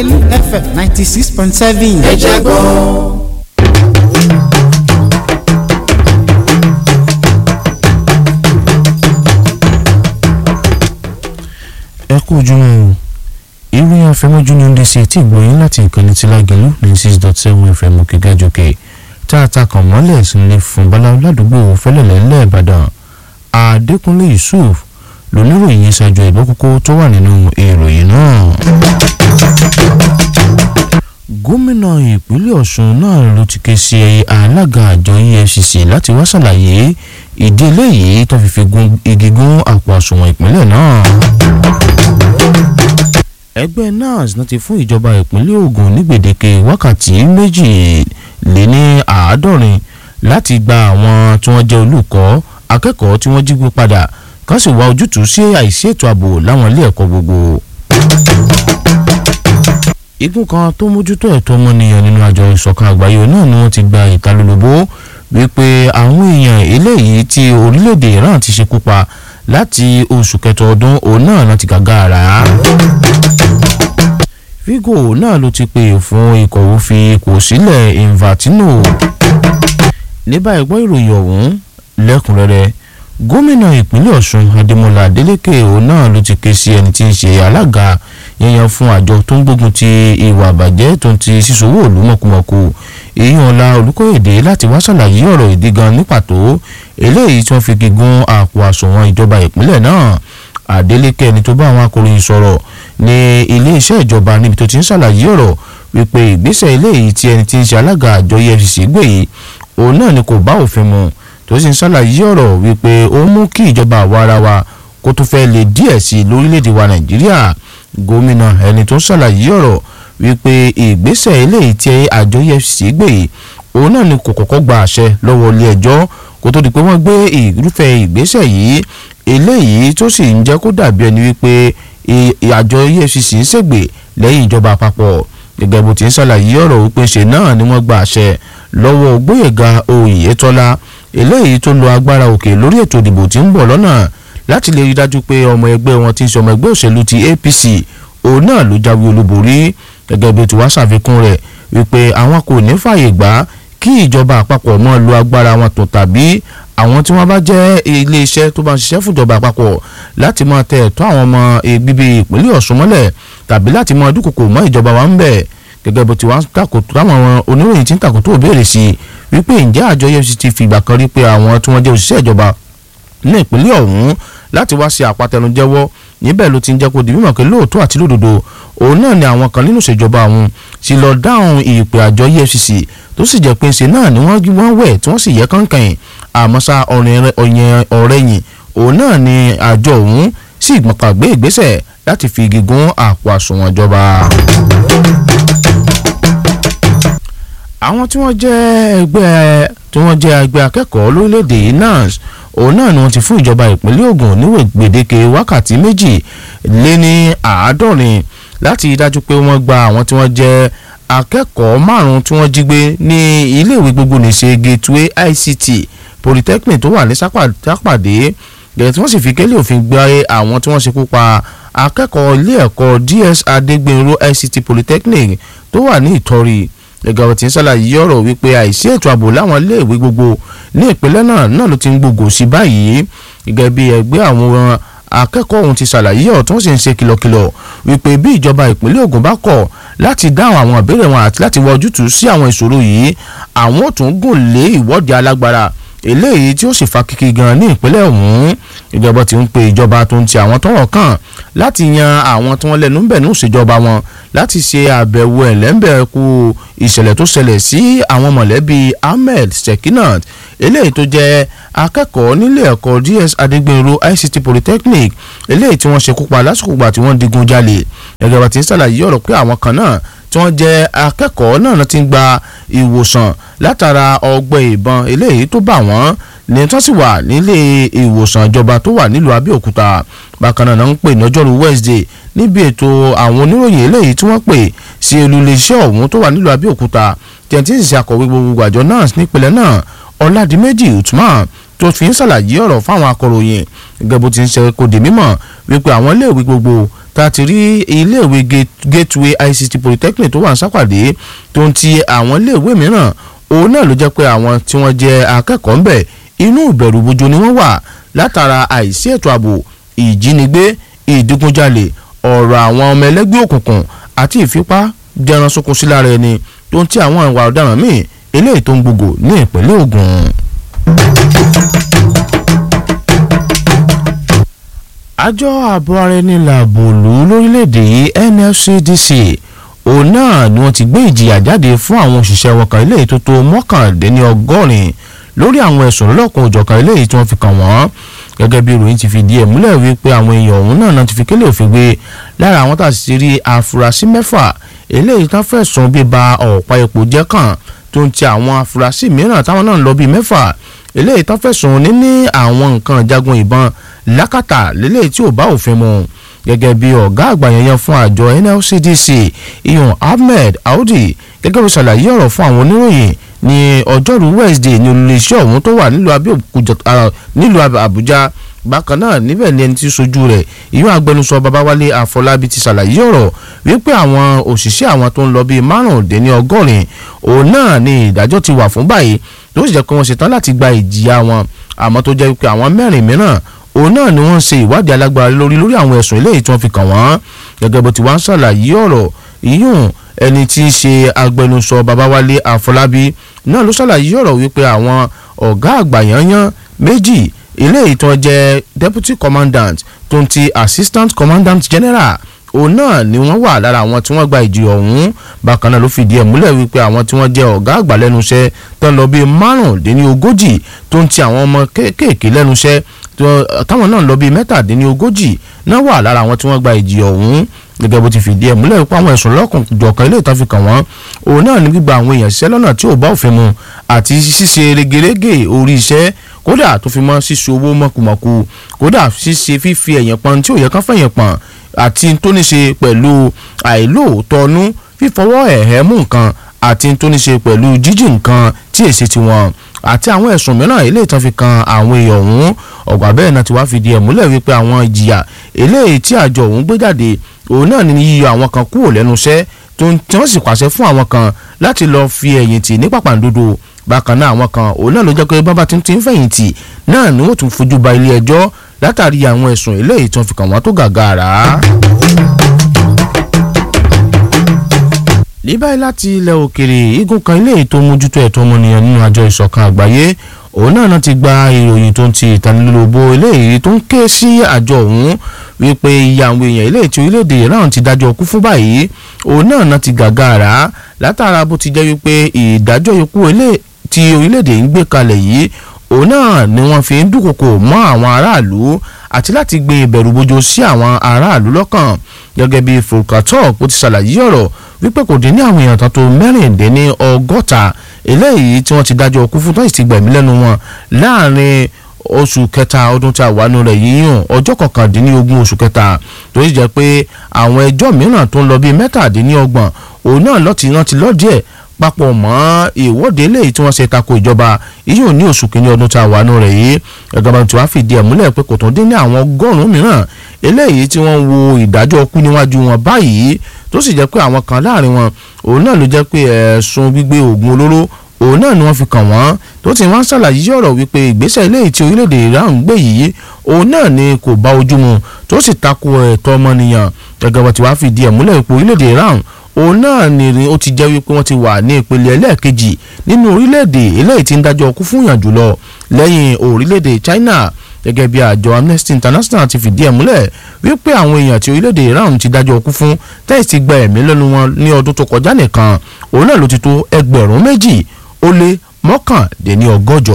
lágẹ̀lú fm ninety six point seven. ẹ jẹ́ gbọ́. ẹ kú ojúmọ́ o ìròyìn afẹ́mọ́jú ní ndc tí ìgbòyìn láti ìkànnì tí lágẹ̀lú ní six dot seven fm òkè gàjòkè tá a ta kàn mọ́lẹ̀ sílẹ̀ fún bala ládùúgbò fẹ́lẹ̀lẹ́ lẹ́ẹ̀bàdàn adékúnlé yusuf lóníròyìn ṣáájú ìbọn kókó tó wà nínú ìròyìn náà. gómìnà ìpínlẹ̀ ọ̀ṣun náà ló ti ké sí alága àjọ efcc láti wá ṣàlàyé ìdí eléyìí tó fi fi gun igi gún àpò àsùnwọ̀n ìpínlẹ̀ náà ẹgbẹ́ nans náà ti fún ìjọba ìpínlẹ̀ Ògùn ní gbèdéke wákàtí méjì lé ní àádọ́rin láti gba àwọn tí wọ́n jẹ́ olùkọ́ akẹ́kọ̀ọ́ tí wọ́n jí gbé padà kán sì wá ojútùú sí àìsí ètò ààbò láwọn ilé ẹ̀kọ́ gbogbo. igun kan tó mójútó ẹ̀tọ́ ọmọnìyàn nínú àjọ ìṣọ̀kan àgbáyé náà ni wọ́n ti gba ìtalólobó wípé àwọn èèyàn eléyìí tí orílẹ̀-èdè Iran ti ṣekú pa láti oṣù kẹtọ ọdún òun náà láti gàgàrà. Vigo náà ló ti pè fún ìkọ̀wé fi ipò sílẹ̀ Infantino. ní báyìí gbọ́ ìròyìn ọ̀hún lẹ́kùnrẹ́rẹ́ gómìnà ìpínlẹ̀ Ọ̀ṣun Adémọ́lá Adélékè òun náà ló ti ké sí ẹni tí ń ṣe alága yẹyan fún àjọ tó ń gbógun ti ìwà àbàjẹ́ tó ń ti sísòwò òlú mọ̀kùmọ̀kù èèyàn ọ̀la Olúkóyèdè láti wá ṣàlàyé ọ̀rọ̀ ìdí gan ní pàtó eléyìí tí wọ́n fi gígùn àpò àsùnwọ̀n ìjọba ìpínlẹ̀ náà Adeleke ẹni tó bá àwọn akọ̀ròyìn sọ̀rọ̀ ní iléeṣẹ́ ìjọba níbi tó ti ń ṣàlàyé ọ̀rọ̀ wípé ìgbésẹ̀ eléyìí tí ẹni tí ń ṣe alága àjọ EFCC gbé yìí òun náà ni kò bá òfin mu tó sì ń ṣàlàyé ọ̀rọ̀ wípé ó mú kí ìjọba àwa ara wa kó tó fẹ́ lè díẹ̀ sí i lórílẹ̀‐èdè wa Nàìjíríà gómìnà ẹni tó ń ṣàlàyé ọ̀rọ̀ wípé ìgbésẹ̀ eléyìí tí àjọ EFCC gbé yìí òun náà ni kò kọ́kọ́ gba àṣẹ lọ́wọ́ ilé ẹjọ́ kó tó di pé wọ́n gbé irúfẹ́ ìgbésẹ̀ yìí eléyìí tó sì ń jẹ́ kó dàbí ẹni wípé àjọ EFCC ń ṣègbè lẹ́yìn ìjọba àpapọ̀ gẹ́gẹ́ bó ti ń ṣàlàyé ọ̀rọ̀ wípé ṣe náà ni wọ́n gba àṣẹ lọ́wọ́ Gbóyèga Oyètọ́lá eléyìí tó lo agbára òkè lórí ètò ìdìbò tí ń bọ̀ lọ́nà láti lè rí dájú pé ọmọ ẹgbẹ́ wọn ti ń ṣe ọmọ ẹgbẹ́ òṣèlú ti APC òun náà ló jáwé olúborí gẹ́gẹ́ bí ó ti wá ṣàfikún rẹ̀ wípé àwọn kò ní fààyè gbà kí ìjọba àpapọ̀ máa lo agbára wọn tó tàbí àwọn tí wọ́n bá jẹ́ iléeṣẹ́ tó bá ń ṣiṣẹ́ fúnjọba àpapọ̀ láti máa tẹ ẹ̀tọ́ àwọn ọmọ bíbí ìpínlẹ̀ Ọ̀ṣun mọ́lẹ̀ tàbí láti máa dúkòkò mọ́ ìjọba wa ń bẹ̀ gẹ́gẹ́ bó ti wá takòtò táwọn oníròyìn ti ń takòtò òbéèrè sí i wípé ǹjẹ́ àjọ EFCC ti fìgbà kan rí pé àwọn tí wọ́n jẹ́ òṣìṣẹ́ ìjọba ní ìpínlẹ̀ ọ̀hún láti wá ṣe àpatẹnujẹ́wọ́ níbẹ̀ ló ti ń jẹ́ kó di mímọ̀ pé lóòótọ́ àti lódodo òun náà ni àwọn kan nínú ìṣèjọba àwọn ti lọ dáhùn ìpè àjọ EFCC tó sì jẹ́ pé ṣe náà ni wọ́n wẹ̀ tí wọ́n sì yẹ kánkàn àmọ́ ṣá ọ̀rẹ́yìn òun náà ni àjọ òun sì gbọ̀ngbàgbé ìgbésẹ̀ láti fi igi gún àpò àsùnwọ̀n ìjọba. àwọn tí wọ́n jẹ́ ẹgbẹ́ tí wọ́n jẹ́ ẹgbẹ́ akẹ́kọ̀ọ́ lórílẹ̀‐èdè yìí NANS òun náà ni wọ́n ti fún ìjọba ìpínlẹ̀ Ògùn níwèé gbèdéke wákàtí méjì lé ní àádọ́rin láti dájú pé wọ́n gba àwọn tí wọ́n jẹ́ akẹ́kọ̀ọ́ márùn-ún tí wọ́n jí gbé ní iléèwé gbogbo nìṣe Gateway ICT Polytechnic tó wà ní sápàdé gẹ̀rẹ́ tí wọ́n sì fi kélé òfin gbé àwọn tí wọ́n ṣekú pa akẹ́kọ̀ọ́ ilé ẹ̀kọ́ DS Adégbénró ICT Polytechnic tó wà ní Ìtọ́rí gẹ́gẹ́ bó ti ń ṣàlàyé ọ̀rọ̀ wípé àìsí ètò ààbò láwọn iléèwé gbogbo ní ìpínlẹ̀ náà náà ló ti ń gbogbo sí báyìí gẹ́gẹ́ bí ẹgbẹ́ àwọn akẹ́kọ̀ọ́ ọ̀hún ti ṣàlàyé ọ̀rọ̀ tó ń sì ń ṣe kìlọ̀kìlọ̀ wípé bí ìjọba ìpínlẹ̀ Ògùn bá kọ̀ láti dáhùn àwọn ìbéèrè wọn àti láti wọ ojútùú sí àwọn ìṣòro yìí àwọn ò tún gùn lé ìwọ́de alágbára eléyìí tí ó sì fa kíkí gan ní ìpínlẹ̀ ọ̀hún ìjọba ti ń pe ìjọba tó ń ti àwọn tọ́rọ̀ kàn láti yan àwọn tí wọ́n lẹ́nu ń bẹ̀ ní ìṣèjọba wọn láti ṣe àbẹ̀wò ẹ̀lẹ́ńbẹ̀ẹ́kú ìṣẹ̀lẹ̀ tó ṣẹlẹ̀ sí àwọn mọ̀lẹ́bí Ahmed Sekinat eléyìí tó jẹ́ akẹ́kọ̀ọ́ nílé ẹ̀kọ́ DS Adégbénró ICT Polytechnic eléyìí tí wọ́n ṣekú pa lásìkò gbà tí wọ́n digun jalè gẹ́gẹ́ bá ti ń ṣàlàyé ọ̀rọ̀ pé àwọn kan náà tí wọ́n jẹ́ akẹ́kọ̀ọ́ náà ti ń gba ìwòsàn látara ọgbẹ́ ìbọn eléyìí tó bà wọ́n ní tó sì wà nílé ìwòsàn ìjọba tó wà nílùú Abẹ́òkúta bákan náà ń pè ní ọjọ́rú Wednesday níbi ètò àwọn oníròyìn eléyìí tí wọ́n pè sí olùléeṣẹ́ ọ̀hún tó wà nílùú Abẹ́òkúta tí ẹni tí ń ṣe akọ̀wé gbogbo àjọ náà nípìnlẹ̀ náà Ọládìméjì Usman tó fi ń ṣàlàyé ọ̀rọ̀ fáwọn akọ̀ròyìn gẹ́gẹ́ bó ti ń ṣe kó di mímọ̀ wípé àwọn iléèwé gbogbo tá a ti rí iléèwé gateway ict polytechnic tó wà ní sápàdé tó ń ti àwọn iléèwé mìíràn òun náà ló jẹ́ pé àwọn tí wọ́n jẹ́ akẹ́kọ̀ọ́ ńbẹ̀ inú ìbẹ̀rù bojo ni wọ́n wà látara àìsí ètò ààbò ìjínigbé ìdígunjalè ọ̀rọ̀ àwọn ọmọ ẹlẹ́gbẹ́ òkùnkùn àti ìfipá jẹran sunkún sí lára ẹni tó ń ti àwọn ìwà ọ̀daràn míì eléyìí tó ń gbogbo ní ìpínlẹ̀ Ògùn. àjọ ààbò ara ẹni làbò lù ú lórílẹ̀‐èdè yìí NFCDC òun náà ni wọ́n ti gbé ìjìyà jáde fún àwọn òṣìṣẹ́ wọn kan eléyìí tó tó mọ́kàndínní ọgọ́rin lórí àwọn ẹ̀sùn lọ́lọ́kan òjọ̀kan eléyìí tí wọ́n fi kàn wọ́n gẹ́gẹ́ bí ìròyìn ti fi di ẹ̀ múlẹ̀ wípé àwọn èèyàn ọ̀hún náà náà ti fi kélé òfin gbé lára àwọn tá a sì rí afurasí mẹ́fà eléyìí tán fẹ̀sùn bíba ọ̀pá epo jẹ́ kàn tó ń ti àwọn afurasí mìíràn táwọn náà ń lọ bíi mẹ́fà eléyìí tán fẹ̀sùn níní àwọn nǹkan ìjagun ìbọn lákàtà lélẹ́yìí tí ò bá òfin mu gẹ́gẹ́ bí ọ̀gá àgbà yẹn fún àjọ NLCDC iyun Ahmed Audi gẹ́gẹ́ bí ṣàlàyé ọ̀rọ̀ fún àwọn oníròyìn ní ọjọ́rú Wednesday ní olùléeṣẹ́ ọ̀hún tó wà nílùú Abẹ́òkúta nílùú Àbújá bákan náà níbẹ̀ ni ẹni tí sojú rẹ̀ ìyún agbẹnusọ Babáwálé Àfọlábí ti ṣàlàyé ọ̀rọ̀ wípé àwọn òṣìṣẹ́ àwọn tó ń lọ bíi márùndínní ọgọ́rin òun náà ni ìdájọ́ ti wà fún báyìí tó sì jẹ́ pé wọ́n ṣetán láti gba ìjìyà wọn àmọ́ tó jẹ́ wípé àwọn mẹ́rin mìíràn òun náà ni wọ́n ń ṣe ìwádìí alágbára lórí lórí àwọn ẹ̀sùn eléyìí tí wọ́n fi kàn wọ́n gẹ́gẹ́ bó ti wá ń ṣàlàyé ọ̀rọ̀ ìyún ẹni tí í ṣe agbẹnusọ Babáwálé Àfọlábí náà ló ṣàlàyé ọ̀rọ̀ wípé àwọn ọ̀gá àgbà yanyan méjì eléyìí tó jẹ́ deputy commandant tó ń ti assistant commandant general òun náà ni wọ́n wà lára àwọn tí wọ́n gba ìjì ọ̀hún bákan náà ló fìdí ẹ̀ múlẹ̀ wípé àwọn tí wọ́n jẹ́ ọ̀gá àgbà lẹ́nu iṣẹ́ tó ń lọ bíi márùndínlógójì tó ń ti àwọn ọmọ kéékèèké lẹ́nu iṣẹ́ táwọn náà ń lọ bíi mẹ́tàdínlógójì náà wà lára àwọn tí wọ́n gba ìjì ọ̀hún gẹ́gẹ́ bó ti fìdí ẹ̀ múlẹ̀ wípé àwọn ẹ̀sùn lọ́kùnjọ̀kan ilé ìtàn fi kàn wọ́n òun náà ní gbígba àwọn èèyàn ṣiṣẹ́ lọ́nà tí ò bá òfin mu àti ṣíṣe regerege orí iṣẹ́ kódà tó fi mọ́ ṣíṣe owó mọ̀kùmọ̀kù kódà ṣíṣe fífi ẹ̀yìn pọn tí ò yẹ kán fẹ̀yìn pọn àti tó ní ṣe pẹ̀lú àìlóòótọ́nú fífọwọ́ ẹ̀hẹ́ mú nǹkan àti tó ní ṣe pẹ̀lú jíjí nǹkan tí èsì tiwọn àti àwọn ẹ̀sùn mìíràn eléyìí tán fi kan àwọn èèyàn ọ̀hún ọ̀gbà bẹ́ẹ̀ náà ti wá fìdí ẹ̀ múlẹ̀ wípé àwọn ìjìyà eléyìí tí àjọ ọ̀hún gbé jáde òun náà ní yíyọ àwọn kan kúrò lẹ́nu iṣẹ́ tó ń tí wọ́n sì pàṣẹ fún àwọn kan láti lọ́ọ́ fi ẹ̀yìn tì ní pàpàǹdodo bákan náà àwọn kan òun náà ló jẹ́ pé bábà tí ń ti ń fẹ̀yìntì náà ni wọ́n tún fojú ba ilé ẹjọ́ látàrí àwọn ẹ̀sùn eléyìí tí wọ́n fi kàn wọ́n tó gàgàrà. ní báyìí láti ilẹ̀ òkèrè igun kan ilé ètò mójútó ẹ̀tọ́ ọmọnìyàn nínú àjọ ìṣọ̀kan àgbáyé òun náà náà ti gba ìròyìn tó ń ti ìtanilólobó eléyìí tó ń ké sí àjọ ọ̀hún wípé iye àwọn èèyàn eléyìí tí orílẹ̀-èdè Iran ti dájọ́ kú fún báyìí òun náà náà ti gàgàrà látara bó ti jẹ́ wípé ìdájọ́ ikú tí orílẹ̀-èdè ń gbé kalẹ̀ yìí òun náà ni wọ́n fi ń dúnkòkò mọ́ àwọn aráàlú àti láti gbé ìbẹ̀rù bojo sí àwọn aráàlú lọ́kàn gẹ́gẹ́ bí Volkatok ó ti ṣàlàyé ọ̀rọ̀ wípé kò dín ní àwọn èèyàn kan tó mẹ́rìndínní ọgọ́ta eléyìí tí wọ́n ti dájọ́ kú fún tó sì ti gbẹ̀mí lẹ́nu wọn láàrin oṣù kẹta ọdún tí a wà nù rẹ̀ yíyàn ọjọ́ kọkàndínlógún oṣù kẹta tó sì jẹ́ pé àwọn ẹjọ́ mìíràn tó ń lọ bíi mẹ́tàdínlọ́gbọ̀n òun náà lọ́ọ̀tì rántí lọ́ọ̀díẹ̀ papọ̀ mọ́ ìwọ́de eléyìí tí wọ́n ṣe tako ìjọba yíyó ní oṣù kìíní ọdún tí a wà nù rẹ̀ yìí ẹ̀gbọ́n bá ti wá fìdí ẹ̀ múlẹ̀ pé kò tún dín ní àwọn ọgọ́rùn-ún mìíràn eléyìí tí wọ́n wo ìdájọ́ kú níwájú wọn báyìí tó sì jẹ́ pé àwọn kan láàrin wọn òun náà ló jẹ́ pé ẹ̀sùn gbígbé oògùn olóró òun náà ni wọ́n fi kàn wọ́n tó ti wá ń ṣàlàyé ọ̀rọ̀ wípé ìgbésẹ̀ eléyìí tí orílẹ̀-èdè Iran ń gbé yìí òun náà ni kò bá ojú mu tó sì tako ẹ̀tọ́ ọmọnìyàn gẹ́gẹ́ bá ti wá fìdí ẹ̀ múlẹ̀ pé orílẹ̀-èdè Iran òun náà ni ó ti jẹ́ wípé wọ́n ti wà ní ìpele ẹlẹ́ẹ̀kejì nínú orílẹ̀-èdè eléyìí tí ń dájọ́ kú fún yàn jùlọ lẹ́yìn orílẹ̀-èdè China gẹ́gẹ́ bí àjọ Amnesty International ti fìdí ẹ̀ múlẹ̀ wípé àwọn èèyàn tí orílẹ̀-èdè Iran ti dájọ́ kú fún tẹ́sí ti gba ẹ̀mí lẹ́nu wọn ní ọdún tó kọjá nìkan òun náà ló ti tó ẹgbẹ̀rún méjì ó lé mọ́kàndínní ọgọ́jọ.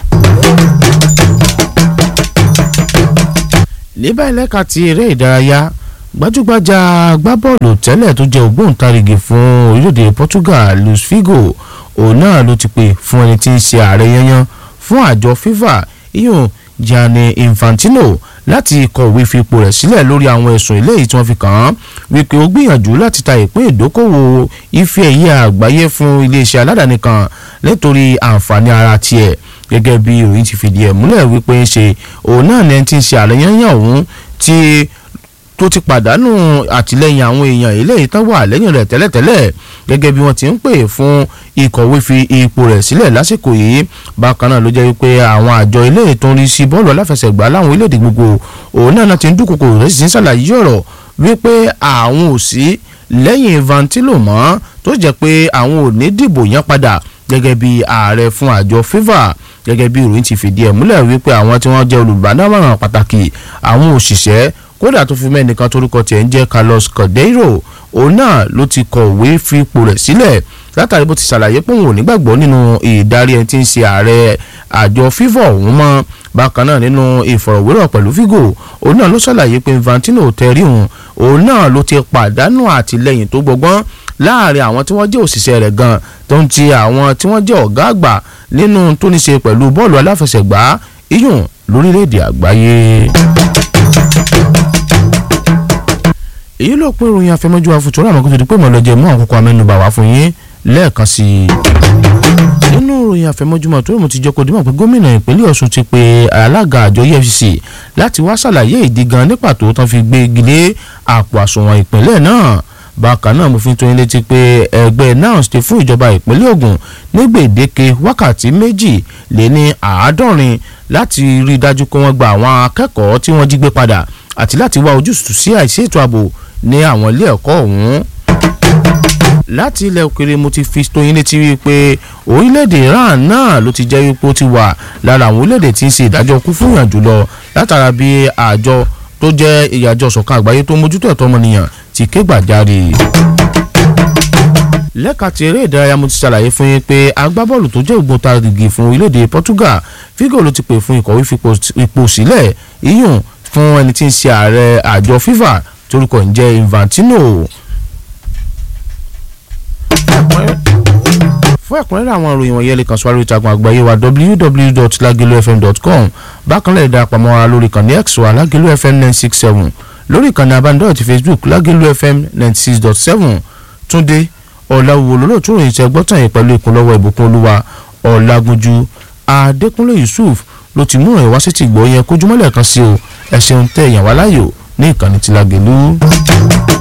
ní báyìí lẹ́ka ti eré ìdárayá gbajúgbajà agbábọ́ọ̀lù tẹ́lẹ̀ tó jẹ́ ògbóǹtarìgì fún orílẹ̀-èdè Portugal Luis Figo òun náà ló ti pè fún ẹni tí ń ṣe ààrẹ yanyan fún àjọ FIFA iyùn Gianni Infantino láti kọ̀wé fipò rẹ̀ sílẹ̀ lórí àwọn ẹ̀sùn eléyìí tí wọ́n fi kàn án wípé ó gbìyànjú láti ta ìpín ìdókòwò ife ẹ̀yẹ àgbáyé fún iléeṣẹ́ aládàáni kan nítorí àǹfààní ara tiẹ̀ gẹ́gẹ́ bí ìròyìn ti fìdí ẹ̀ múlẹ̀ wípé ń ṣe òun náà ní ẹni tí ń ṣe ààrẹ yanyan òun tí tó ti pàdánù àtìlẹ́yìn àwọn èèyàn eléyìí tán wà lẹ́yìn rẹ̀ tẹ́lẹ̀tẹ́lẹ̀ gẹ́gẹ́ bí wọ́n ti ń pè fún ìkọ̀wé fi ipò rẹ̀ sílẹ̀ lásìkò yìí bákan náà ló jẹ́ wípé àwọn àjọ eléyìí tó ń rí sí bọ́ọ̀lù aláfẹsẹ̀gbá láwọn orílẹ̀-èdè gbogbo òun náà ti ń dúnkòkò rẹ̀ sì ń ṣàlàyé ọ̀rọ̀ wípé àwọn ò sí lẹ́yìn Infantino mọ́ tó jẹ́ pé àwọn ò ní dìbò yẹn padà gẹ́gẹ́ bí ààrẹ fún àjọ FIFA gẹ́gẹ́ bí ìròyìn ti fìdí ẹ̀ múlẹ̀ wípé àwọn tí wọ́n jẹ́ olùbádámọ̀ràn pàtàkì àwọn òṣìṣẹ́ kódà tó fi mẹ́nìkan torúkọ tiẹ̀ ń jẹ́ Carlos Cordeiro òun náà ló ti kọ̀wé fipò rẹ̀ sílẹ̀ látàrí bó ti ṣàlàyé pé òun ò nígbàgbọ́ nínú ìdarí ẹni tí ń ṣe ààrẹ àjọ FIFA ọ̀hún mọ́ bákan náà nínú ìfọ̀rọ̀wérọ̀ pẹ̀lú Figo òun náà ló ṣàlàyé pé Infantino tẹ̀rí òun òun náà ló ti pàdánù àtìlẹ́yìn tó gbọgbọ́n láàrin àwọn tí wọ́n jẹ́ òṣìṣẹ́ rẹ̀ gan tó ń ti àwọn tí wọ́n jẹ́ ọ̀gá àgbà nínú tó ní ṣe pẹ̀lú bọ́ọ̀lù aláfẹsẹ̀gbá iyùn lórílẹ̀‐èdè àgbáyé. èyí ló pín ìròyìn àfẹmọ́jú àfùtúrọ̀ àmọ́ kó tó di pé mọ̀lọ́jẹ̀ mú àkókò amẹ́nubà wá fún yín lẹ́ẹ̀kan sí i. nínú ìròyìn àfẹmọ́júmọ́ tó mú ti jẹ́ kó dímọ̀ pé gómìnà ìpínlẹ̀ Ọ̀ṣun ti pe alága àjọ EFCC láti wá ṣàlàyé ìdí gan ní pàtó tán fi gbégi lé àpò àsùnwọ̀n ìpínlẹ̀ náà bákan náà mo fi tó yín létí pé ẹgbẹ́ NANS ti fún ìjọba ìpínlẹ̀ Ògùn ní gbèdéke wákàtí méjì lé ní àádọ́rin láti rí i dájú pé wọ́n gba àwọn akẹ́kọ̀ọ́ tí wọ́n jí gbé padà àti láti wá ojútùú sí àìsí ètò ààbò ní àwọn ilé ẹ̀kọ́ ọ̀hún láti ilẹ̀ òkèrè mo ti fi tó yín létí wípé orílẹ̀-èdè Iran náà ló ti jẹ́ wípé ó ti wà lára àwọn orílẹ̀-èdè tí ń ṣe ìdájọ́ kú fún ìyàn jùlọ látara bí àjọ tó jẹ́ ìyàjọ ṣọ̀kan àgbáyé tó mójútó ẹ̀tọ́ ọmọnìyàn ti ké gbàjarè. lẹ́ka ti eré ìdárayá mo ti ṣàlàyé fún yín pé agbábọ́ọ̀lù tó jẹ́ ògbóǹtarìgì fún orílẹ̀-èdè Portugal Figo ló ti pè fún ìkọ̀wé fipò sílẹ̀ iyùn fún ẹni tí ń ṣe ààrẹ àjọ FIFA torúkọ ń jẹ́ Infantino fún ẹ̀kúnrẹ́rẹ́ àwọn ìròyìn wọ̀nyẹn lè kàn sí wa lórí ìtàkùn àgbáyé wa www.lagelofm.com bákan lè darapọ̀ mọ́ wa lórí ìkànnì x wa lagelu fm nine six seven lórí ìkànnì abánidọ́rẹ̀ ti facebook lagelu fm ninety six dot seven túndé ọ̀làwùwò lólóòtú ìròyìn tẹ gbọ́tàn yìí pẹ̀lú ìkúnlọ́wọ́ ìbùkún olúwa ọ̀làgúnjú adékúnlé yusuf ló ti mú ìrìn wá sí ti gbọ́ yẹn kójúmọ́lẹ̀ kan sí o ẹ ṣeun tẹ ìyàn wá láyò ní ìkànnì ti Lágelú.